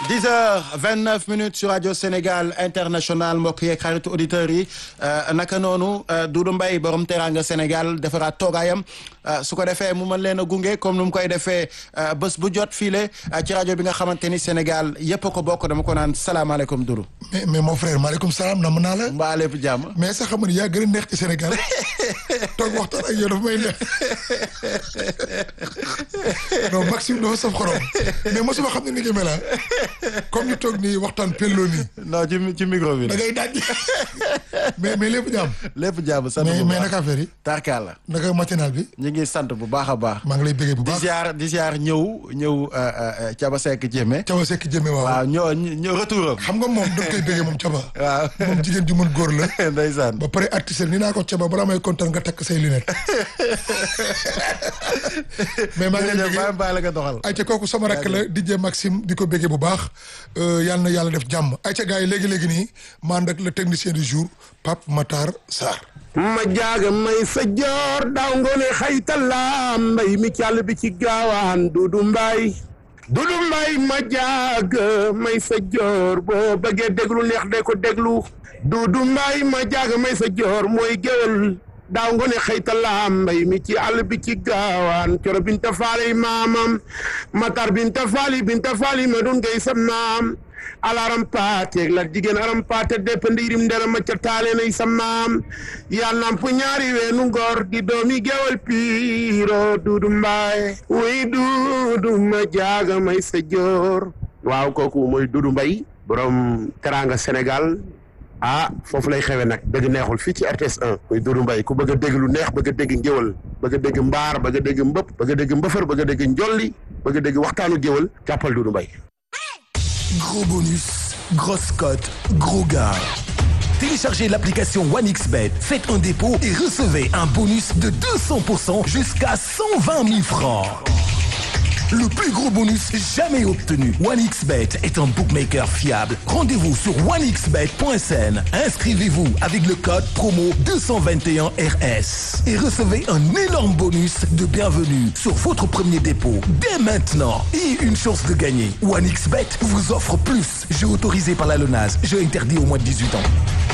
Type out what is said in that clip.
10 heures 29 minutes sur radio Sénégal international mbokk yeeg xaritu auditeurs yi naka noonu Doudou Mbaye borom teranga Sénégal defaraat toogaayam su ko defee mu mën leen a gunge comme nu mu koy defee bés bu jot fiile ci rajo bi nga xamante ni Sénégal yëpp a ko bokk dama ko naan salaamaaleykum Doudou. mais mais mon frère maaleykum salaam nam naa la. mbaa lépp jàmm. mais sax xam nga yaa gën a neex ci Sénégal toog waxtaan ak yow dafa may neex non Maxime dafa saf xorom mais mosuma xam ne ni nga mel comme ñu toog nii waxtaan pelloo nii. non ci ci micro bi da ngay daaj mais mais lépp jàmm. lépp jàmm sant bu mais baax mais naka affaire yi. tarkaal la. naka matinal bi. ñu ngi sant bu baax a baax. maa ngi lay bëggee bu di baax. ziar di ziar ñëw ñëw Caba Seck Jéeme. Caba Seck jëme waaw. waaw ñoo ñëw retour am. xam nga moom da nga koy bëggee moom Caba. waaw moom jigéen ju mën góor la. ndeysaan. ba pare artiste ni naa ko Caba balaa may kontaan nga takk say lunettes. mais maa ngi lay jërëjëf bëggee. bàyyi la nga doxal. ayca kooku sama rakk la DJ Maxime di ko béggee bu baax yàlla na yàlla def jàmm ayca gars yi léegi-léegi nii maa ndak le technicien du jour Pape Matar Sarr ma jaaga may sa joor daaw ngoone xaytala mbay mi càll bi ci gaawaan dudu mbay dudu mbay ma jaaga may sa joor boo bëggee déglu neex de ko déglu dudu mbay ma jaaga may sa joor mooy géwél daaw ngoone xaytala mbay mi ci àll bi ci gaawaan coro binta faali maamam matar binta faali binta faali ma dun ngay sam naam alaram paateeg la jigéen aram paate depp ndiirim ndera ma ca taale nay sa maam yaa namp ñaari weenu ngor di doomi gewal piiro duudu mbaay wuy duudu ma jaaga may sa joor waaw kooku mooy duudu mbay borom teranga sénégal ah foofu lay xewe nag dëgg neexul fii ci RTS 1 muy Doudou Mbaye ku bëgg a dégg lu neex bëgg a dégg ngéwal bëgg a dégg mbaar bëgg a dégg mbëpp bëgg a dégg mbëfër bëgg a dégg njolli bëgg a dégg waxtaanu géwal jàppal Doudou Mbaye Gros bonus, grosse cote, gros gars. Téléchargez l'application OneXBet, faites un dépôt et recevez un bonus de 200% jusqu'à 120 000 francs. Le plus gros bonus jamais obtenu. OneXBet est un bookmaker fiable. Rendez-vous sur onexbet.sn. Inscrivez-vous avec le code promo 221RS et recevez un énorme bonus de bienvenue sur votre premier dépôt dès maintenant et une chance de gagner. OneXBet vous offre plus. Jeu autorisé par la LONAS. Jeu interdit au moins de 18 ans.